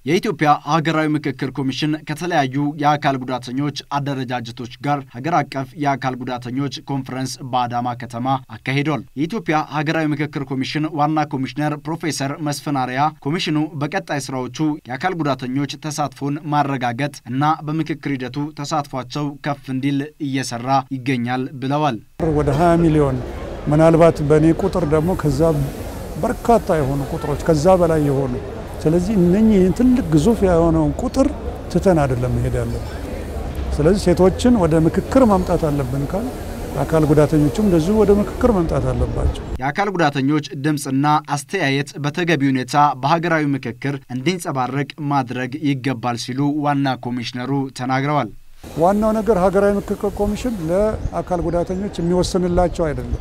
የኢትዮጵያ ሀገራዊ ምክክር ኮሚሽን ከተለያዩ የአካል ጉዳተኞች አደረጃጀቶች ጋር ሀገር አቀፍ የአካል ጉዳተኞች ኮንፈረንስ በአዳማ ከተማ አካሂዷል። የኢትዮጵያ ሀገራዊ ምክክር ኮሚሽን ዋና ኮሚሽነር ፕሮፌሰር መስፍን አርአያ ኮሚሽኑ በቀጣይ ስራዎቹ የአካል ጉዳተኞች ተሳትፎን ማረጋገጥ እና በምክክር ሂደቱ ተሳትፏቸው ከፍ እንዲል እየሰራ ይገኛል ብለዋል። ወደ 20 ሚሊዮን ምናልባት በእኔ ቁጥር ደግሞ ከዛ በርካታ የሆኑ ቁጥሮች ከዛ በላይ የሆኑ ስለዚህ እነኚህ ትልቅ ግዙፍ የሆነውን ቁጥር ትተን አይደለም መሄድ ያለብን። ስለዚህ ሴቶችን ወደ ምክክር ማምጣት አለብን ካል አካል ጉዳተኞችም እንደዚሁ ወደ ምክክር መምጣት አለባቸው። የአካል ጉዳተኞች ድምፅና አስተያየት በተገቢ ሁኔታ በሀገራዊ ምክክር እንዲንጸባረቅ ማድረግ ይገባል ሲሉ ዋና ኮሚሽነሩ ተናግረዋል። ዋናው ነገር ሀገራዊ ምክክር ኮሚሽን ለአካል ጉዳተኞች የሚወስንላቸው አይደለም፣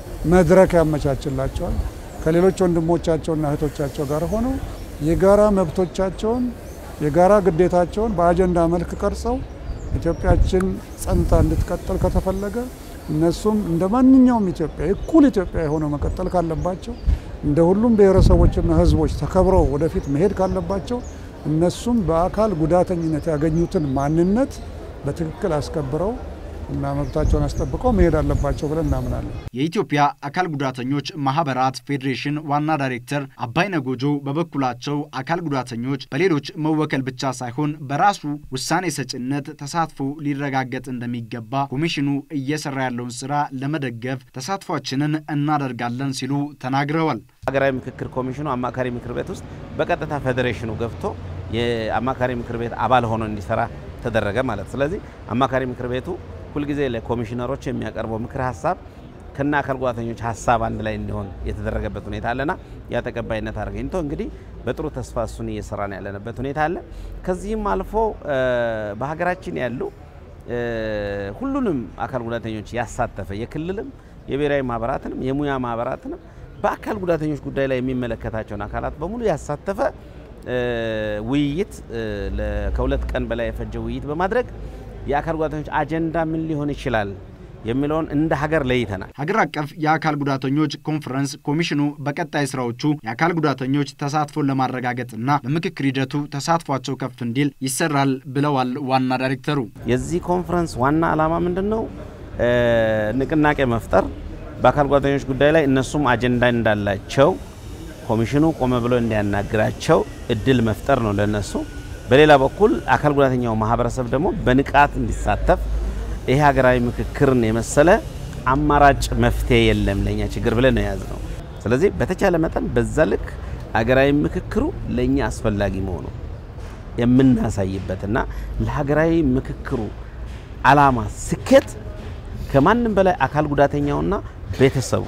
መድረክ ያመቻችላቸዋል። ከሌሎች ወንድሞቻቸውና እህቶቻቸው ጋር ሆነው የጋራ መብቶቻቸውን የጋራ ግዴታቸውን በአጀንዳ መልክ ቀርጸው ኢትዮጵያችን ጸንታ እንድትቀጥል ከተፈለገ እነሱም እንደ ማንኛውም ኢትዮጵያ እኩል ኢትዮጵያ የሆነው መቀጠል ካለባቸው እንደ ሁሉም ብሔረሰቦችና ሕዝቦች ተከብረው ወደፊት መሄድ ካለባቸው እነሱም በአካል ጉዳተኝነት ያገኙትን ማንነት በትክክል አስከብረው እና መብታቸውን አስጠብቀው መሄድ አለባቸው ብለን እናምናለን። የኢትዮጵያ አካል ጉዳተኞች ማህበራት ፌዴሬሽን ዋና ዳይሬክተር አባይነህ ጎጆ በበኩላቸው አካል ጉዳተኞች በሌሎች መወከል ብቻ ሳይሆን በራሱ ውሳኔ ሰጭነት ተሳትፎ ሊረጋገጥ እንደሚገባ ኮሚሽኑ እየሰራ ያለውን ስራ ለመደገፍ ተሳትፏችንን እናደርጋለን ሲሉ ተናግረዋል። ሀገራዊ ምክክር ኮሚሽኑ አማካሪ ምክር ቤት ውስጥ በቀጥታ ፌዴሬሽኑ ገብቶ የአማካሪ ምክር ቤት አባል ሆኖ እንዲሰራ ተደረገ ማለት። ስለዚህ አማካሪ ምክር ቤቱ ሁልጊዜ ለኮሚሽነሮች የሚያቀርበው ምክር ሀሳብ ከና አካል ጉዳተኞች ሀሳብ አንድ ላይ እንዲሆን የተደረገበት ሁኔታ አለና ያ ተቀባይነት አግኝቶ እንግዲህ በጥሩ ተስፋ እሱን እየሰራን ያለንበት ሁኔታ አለ። ከዚህም አልፎ በሀገራችን ያሉ ሁሉንም አካል ጉዳተኞች ያሳተፈ የክልልም የብሔራዊ ማህበራትንም የሙያ ማህበራትንም በአካል ጉዳተኞች ጉዳይ ላይ የሚመለከታቸውን አካላት በሙሉ ያሳተፈ ውይይት ከሁለት ቀን በላይ የፈጀ ውይይት በማድረግ የአካል ጉዳተኞች አጀንዳ ምን ሊሆን ይችላል የሚለውን እንደ ሀገር ለይተናል። ሀገር አቀፍ የአካል ጉዳተኞች ኮንፈረንስ ኮሚሽኑ በቀጣይ ስራዎቹ የአካል ጉዳተኞች ተሳትፎን ለማረጋገጥና በምክክር ሂደቱ ተሳትፏቸው ከፍ እንዲል ይሰራል ብለዋል ዋና ዳይሬክተሩ። የዚህ ኮንፈረንስ ዋና ዓላማ ምንድን ነው? ንቅናቄ መፍጠር፣ በአካል ጉዳተኞች ጉዳይ ላይ እነሱም አጀንዳ እንዳላቸው ኮሚሽኑ ቆመ ብሎ እንዲያናግራቸው እድል መፍጠር ነው ለነሱ። በሌላ በኩል አካል ጉዳተኛው ማህበረሰብ ደግሞ በንቃት እንዲሳተፍ ይሄ ሀገራዊ ምክክርን የመሰለ አማራጭ መፍትሄ የለም ለእኛ ችግር ብለን ነው የያዝነው። ስለዚህ በተቻለ መጠን በዛ ልክ ሀገራዊ ምክክሩ ለእኛ አስፈላጊ መሆኑ የምናሳይበትና ለሀገራዊ ምክክሩ ዓላማ ስኬት ከማንም በላይ አካል ጉዳተኛውና ቤተሰቡ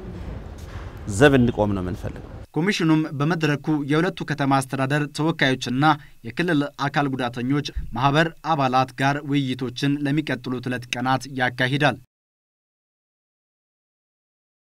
ዘብ እንዲቆም ነው የምንፈልገው። ኮሚሽኑም በመድረኩ የሁለቱ ከተማ አስተዳደር ተወካዮችና የክልል አካል ጉዳተኞች ማህበር አባላት ጋር ውይይቶችን ለሚቀጥሉት ሁለት ቀናት ያካሂዳል።